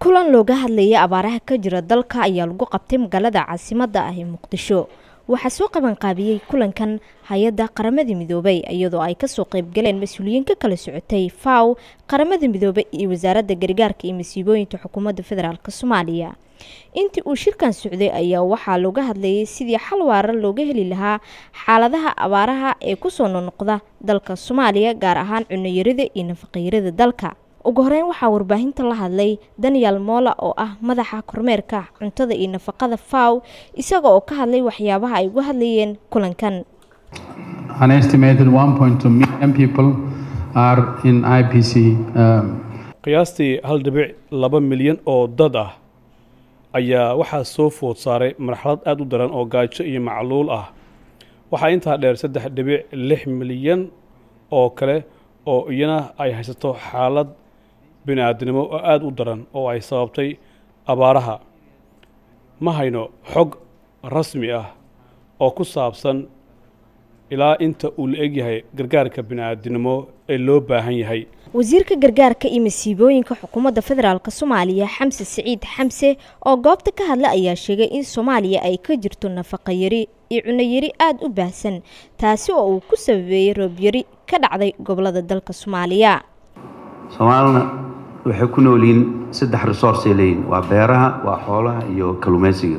kulan looga hadlayay abaaraha ka jira dalka ayaa lagu qabtay magaalada caasimadda ah ee muqdisho waxaa soo qabanqaabiyey kulankan hay-adda qaramada midoobay iyadoo ay kasoo qeybgaleen mas-uuliyiin ka kala socotay faw qaramada midoobay iyo wasaaradda gargaarka iyo masiibooyinka xukuumadda federaalk soomaaliya intii uu shirkan socday ayaa waxaa looga hadlayay sidii xal waara looga heli lahaa xaaladaha abaaraha ee kusoo noqnoqda dalka soomaaliya gaar ahaan cunayarida iyo nafaqayrada dalka ugu horeyn waxaa warbaahinta la hadlay daniel moola oo ah madaxa kormeerka cuntada iyo nafaqada faw isaga oo ka hadlay waxyaabaha ay uga hadlayeen kulankan An estimated 1.2 million people are in IPC. Um, qiyaastii hal dhibic laba milyan oo dad ah ayaa waxaa soo food saaray marxalad aada u daran oo gaajo iyo macluul ah waxaa intaa dheer saddex dhibic lix milyan oo kale oo iyana ay haysato xaalad bini-aadinimo oo aada u daran oo ay sababtay abaaraha ma hayno xog rasmi ah oo ku saabsan ilaa inta uu la egyahay gargaarka bini-aadinimo ee loo baahan yahay wasiirka gargaarka iyo masiibooyinka xukuumadda federaalk soomaaliya xamse siciid xamse oo goobta ka hadla ayaa sheegay in soomaaliya ay ka jirto nafaqayari iyo cunayari aada u baahsan taasi oo uu ku sababeeyey roobyari ka dhacday gobolada dalka soomaaliya soomaalina waxay ku nool yihiin saddex resource ay leeyihin waa beeraha waa xoolaha iyo kalluumaysiga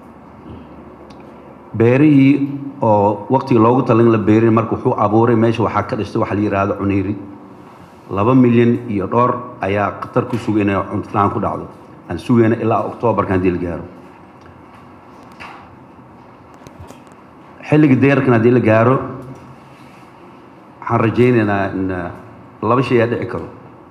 beerihii oo waqtiga loogu talin la beerin marka wuxuu abuuray meesha waxaa ka dhistay waxa la yidhaahdo cunayri laba milyan iyo dhowr ayaa khatar ku suga inay cuntolaan ku dhacdo aan sugayna ilaa oktoobarka haddii la gaaro xilliga deerkan haddii la gaaro waxaan rajaynaynaa in laba shay aa dhici karo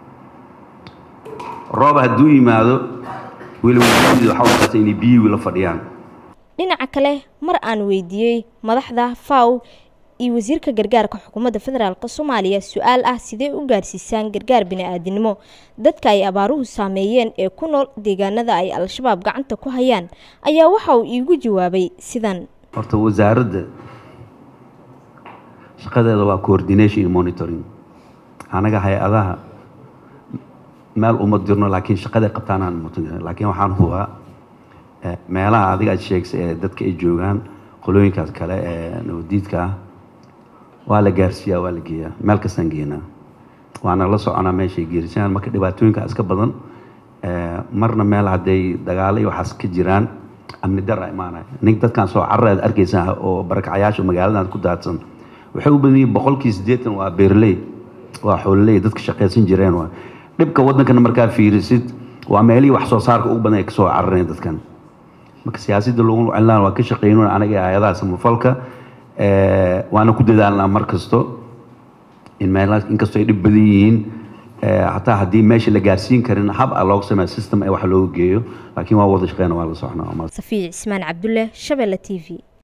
roob hadduu yimaado weliba waxaa uqata inay biyihii la fadhiyaan dhinaca kale mar aan weydiiyey madaxda faw iyo wasiirka gargaarka xukuumadda federaalk soomaaliya su-aal ah sidee u gaarsiisaan gargaar bini-aadinimo dadka ay abaaruhu saameeyeen ee ku nool deegaanada ay al-shabaab gacanta ku hayaan ayaa waxa uu iigu jawaabay sidan horta wasaaradda shaqadeeda waa coordination iyo monitoring anaga hay-adaha meel uma dirno laakiin shaqaday qabtaan aan mutan laakiin waxaan hubaa meelaha adiga aad sheegsay ee dadka ay joogaan qolooyinkaas kale ee nabadiidka ah waa la gaarsiiyaa waa la geeyaa meel kastaan geenaa waana la soconaa meeshay geerisaan marka dhibaatooyinka iska badan marna meel hadday dagaalo iyo waxaas ka jiraan amni dara imaanaya nin dadkan soo carra aad arkaysaa oo barakacayaasha magaaladan ku daadsan waxay u badan yihiin boqolkii siddeetan waa beerley waa xoololey dadka shaqaysan jireen waa dhibka waddankana markaa fiirisid waa meelihii wax soo saarka ugu badan ay kasoo carareen dadkan marka siyaasadda lagu celinaan waa ka shaqeynuna anaga hay-adaha samafalka waana ku dadaalnaa mar kasto in meelahaas inkastoo ay dhib badan yihiin hataa haddii meesha la gaarsiin karin hab a looga sameeya system ee wax looga geeyo laakiin waa wada shaqeyna waa la socnaa safiic cismaan cabdulle shabeelle t v